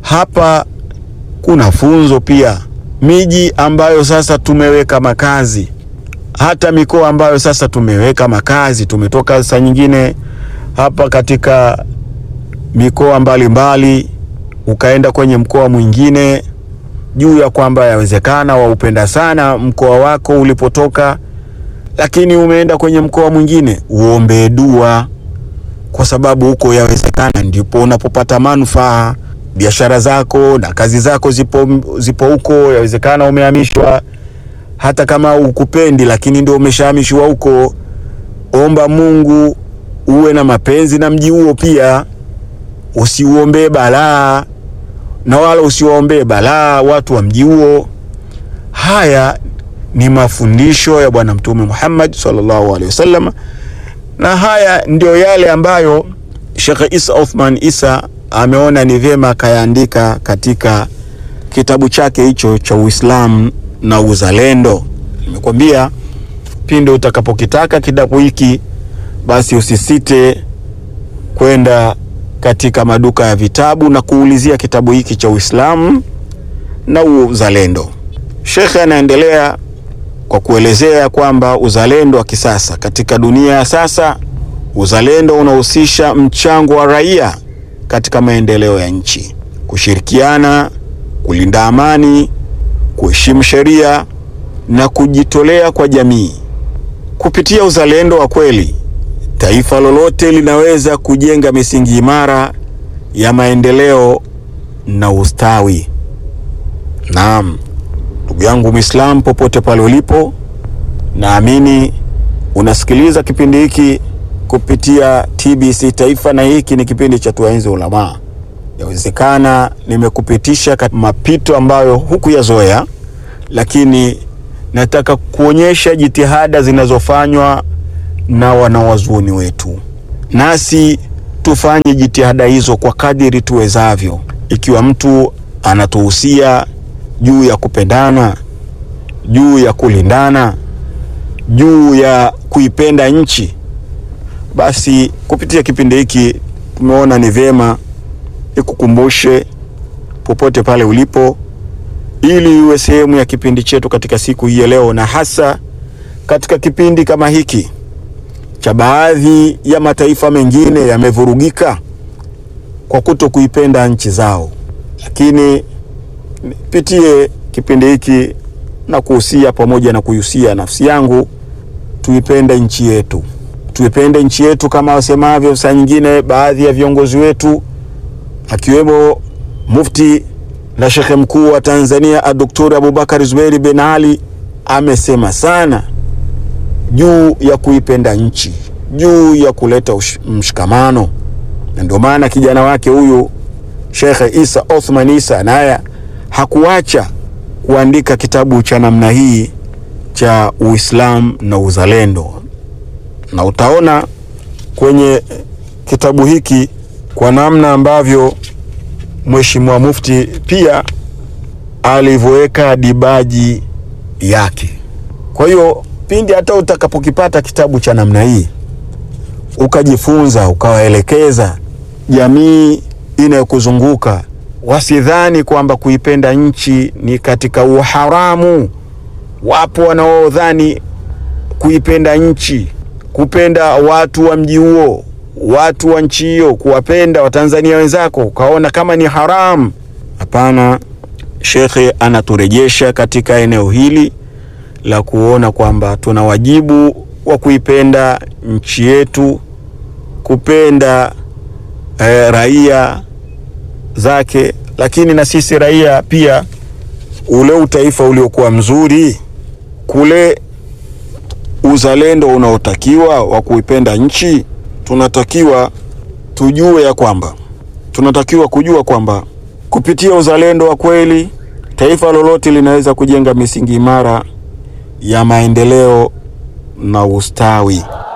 hapa kuna funzo pia. Miji ambayo sasa tumeweka makazi, hata mikoa ambayo sasa tumeweka makazi, tumetoka saa nyingine hapa katika mikoa mbalimbali ukaenda kwenye mkoa mwingine, juu ya kwamba yawezekana waupenda sana mkoa wako ulipotoka, lakini umeenda kwenye mkoa mwingine, uombee dua, kwa sababu huko yawezekana ndipo unapopata manufaa. Biashara zako na kazi zako zipo zipo huko, yawezekana umehamishwa, hata kama ukupendi, lakini ndio umeshahamishwa huko. Omba Mungu uwe na mapenzi na mji huo pia, usiuombee balaa na wala usiwaombee balaa watu wa mji huo. Haya ni mafundisho ya Bwana Mtume Muhammad sallallahu alaihi wasallam, na haya ndio yale ambayo Sheikh Isa Othman Isa ameona ni vyema akayaandika katika kitabu chake hicho cha Uislamu na Uzalendo. Nimekwambia pindi utakapokitaka kitabu hiki, basi usisite kwenda katika maduka ya vitabu na kuulizia kitabu hiki cha Uislamu na Uzalendo. Shekhe anaendelea kwa kuelezea kwamba uzalendo wa kisasa katika dunia ya sasa, uzalendo unahusisha mchango wa raia katika maendeleo ya nchi, kushirikiana, kulinda amani, kuheshimu sheria na kujitolea kwa jamii. Kupitia uzalendo wa kweli, taifa lolote linaweza kujenga misingi imara ya maendeleo na ustawi. Naam, ndugu yangu Muislamu, popote pale ulipo, naamini unasikiliza kipindi hiki kupitia TBC Taifa, na hiki ni kipindi cha Tuwaenzi Ulamaa. Yawezekana nimekupitisha katika mapito ambayo hukuyazoea, lakini nataka kuonyesha jitihada zinazofanywa na wanawazuoni wetu, nasi tufanye jitihada hizo kwa kadiri tuwezavyo. Ikiwa mtu anatuhusia juu ya kupendana, juu ya kulindana, juu ya kuipenda nchi, basi kupitia kipindi hiki tumeona ni vyema ikukumbushe popote pale ulipo, ili iwe sehemu ya kipindi chetu katika siku hii ya leo, na hasa katika kipindi kama hiki cha baadhi ya mataifa mengine yamevurugika kwa kuto kuipenda nchi zao, lakini pitie kipindi hiki na kuhusia pamoja na kuihusia nafsi yangu, tuipende nchi yetu, tuipende nchi yetu kama wasemavyo saa nyingine baadhi ya viongozi wetu akiwemo Mufti na Shekhe mkuu wa Tanzania Daktari Abubakar Zuberi bin Ali amesema sana juu ya kuipenda nchi, juu ya kuleta mshikamano, na ndio maana kijana wake huyu Shekhe Isa Othman Isa naye hakuacha kuandika kitabu cha namna hii cha Uislamu na Uzalendo, na utaona kwenye kitabu hiki kwa namna ambavyo Mheshimiwa Mufti pia alivyoweka dibaji yake. Kwa hiyo pindi hata utakapokipata kitabu cha namna hii ukajifunza, ukawaelekeza jamii inayokuzunguka wasidhani kwamba kuipenda nchi ni katika uharamu. Wapo wanaodhani kuipenda nchi, kupenda watu wa mji huo, watu wa nchi hiyo, kuwapenda Watanzania wenzako ukaona kama ni haramu. Hapana, shekhe anaturejesha katika eneo hili la kuona kwamba tuna wajibu wa kuipenda nchi yetu, kupenda eh, raia zake, lakini na sisi raia pia, ule utaifa uliokuwa mzuri, kule uzalendo unaotakiwa wa kuipenda nchi, tunatakiwa tujue ya kwamba tunatakiwa kujua kwamba kupitia uzalendo wa kweli taifa lolote linaweza kujenga misingi imara ya maendeleo na ustawi.